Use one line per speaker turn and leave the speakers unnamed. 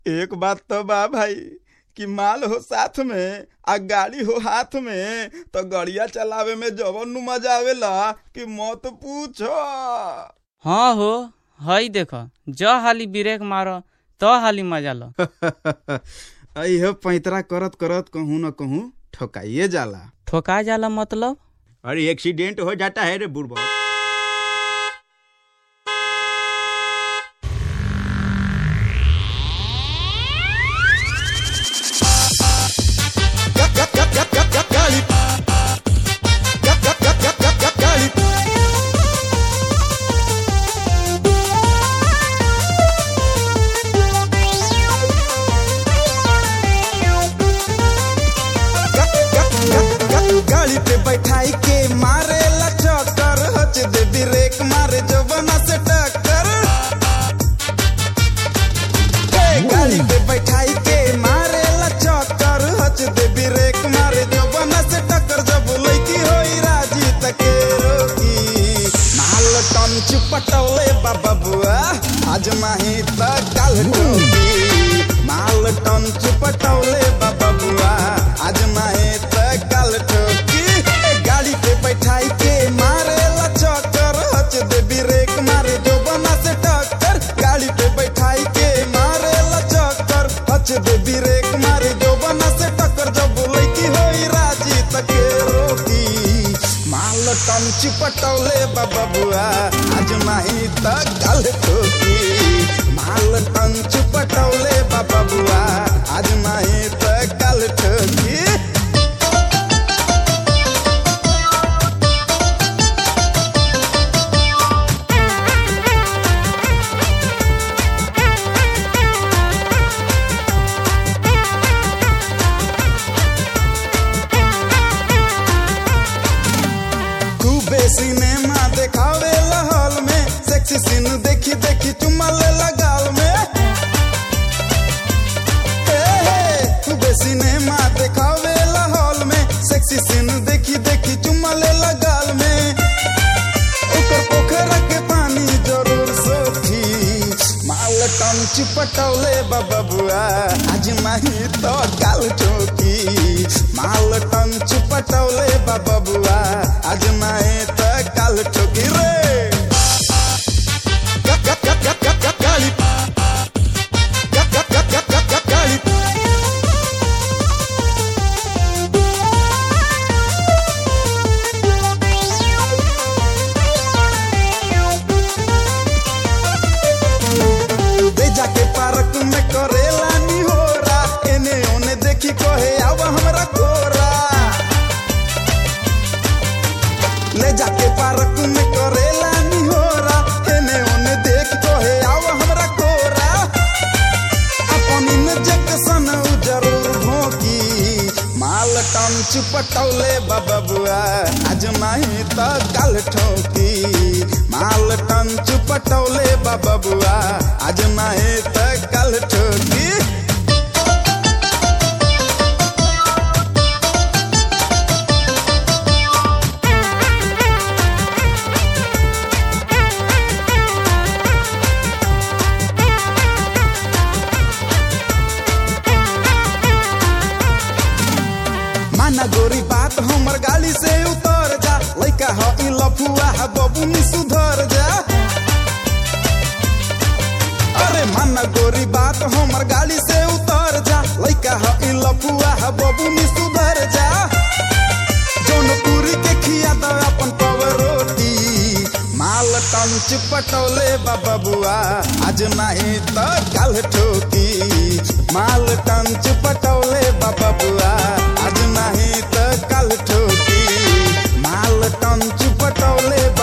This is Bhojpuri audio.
एक बात तो बा भाई कि माल हो साथ में आ गाड़ी हो हाथ में तो गड़िया चलावे में जवन नु मजा आवेला कि मत पूछो
हाँ हो हई देख ज हाली ब्रेक मार त हाली मजा लो
अह पैतरा करत करत कहूँ न कहूँ ठोकाइए जाला
ठोका जाला मतलब
अरे एक्सीडेंट हो जाता है रे बुढ़बा
गाड़ी पे बैठाई के मारे ला चक्कर हच दे ब्रेक मारे जवना से टक्कर ए, गाड़ी पे बैठाई के मारे ला चक्कर हच दे ब्रेक मारे जवना से टक्कर जब लड़की होई राजी तके रोकी माल टन चुपटौले बाबा बुआ आज माही त काल टोकी माल टन चुपटौले बाबा बुआ आज माही त काल ठोकी ए, गाड़ी पे बैठाई के मारे ला चक्कर हच दे ब्रेक मारे जो बना से टक्कर गाड़ी पे बैठाई के मारे ला चक्कर हच दे ब्रेक मारे जो बना से टक्कर जब लड़की होई राजी तके रोकी माल टन चिपटौले बाबा बुआ आज माही त काल ठोकी माल टन चिपटौले बाबा बुआ आज माही त काल ठोकी खूबे सिनेमा देखावे हॉल में सेक्सी सीन देखी देखी चुम्मा ले गाल में हे, हे, खूबे सिनेमा देखावे हॉल में सेक्सी सीन देखी देखी चुम्मा ले गाल में ओकर पोखरा के पानी जरूर सोखी माल टन चिपटौले बाबा बुआ आज माही तो काल ठोकी माल टन चिपटौले बाबा बुआ आज माही तो काल ठोकी रे गा- गा- गा- गा- गा- गा- गाली गा- गा- गा- गा- गा- गा- गाली ले जाके पार्क में करेला निहोरा एने ओने देखी कहे आवा हमरा कोरा ले जाके पार्क में करेला निहोरा एने ओने देख कहे आवा हमरा कोरा अपन इंजेक्शन उ जरूर भोंकी माल टन चुपटौले बाबा बुआ आज माही त काल ठोकी माल टन चुपटौले बाबा बुआ आज माही त काल ठोकी माना गोरी बात हमर गाड़ी से उतर जा लइका ह ई लफुआ ह बबुनी सुधर जा अरे माना गोरी बात हमर गाड़ी से उतर जा लइका ह ई लफुआ ह बबुनी सुधर जा जौनपुरी के खिया द अपन पव रोटी माल टन चिपटौले बाबा बुआ आज नाही त काल ठोकी माल टन चिपटौले बाबा बुआ आज नाही त काल ठोकी माल टन चिपटौले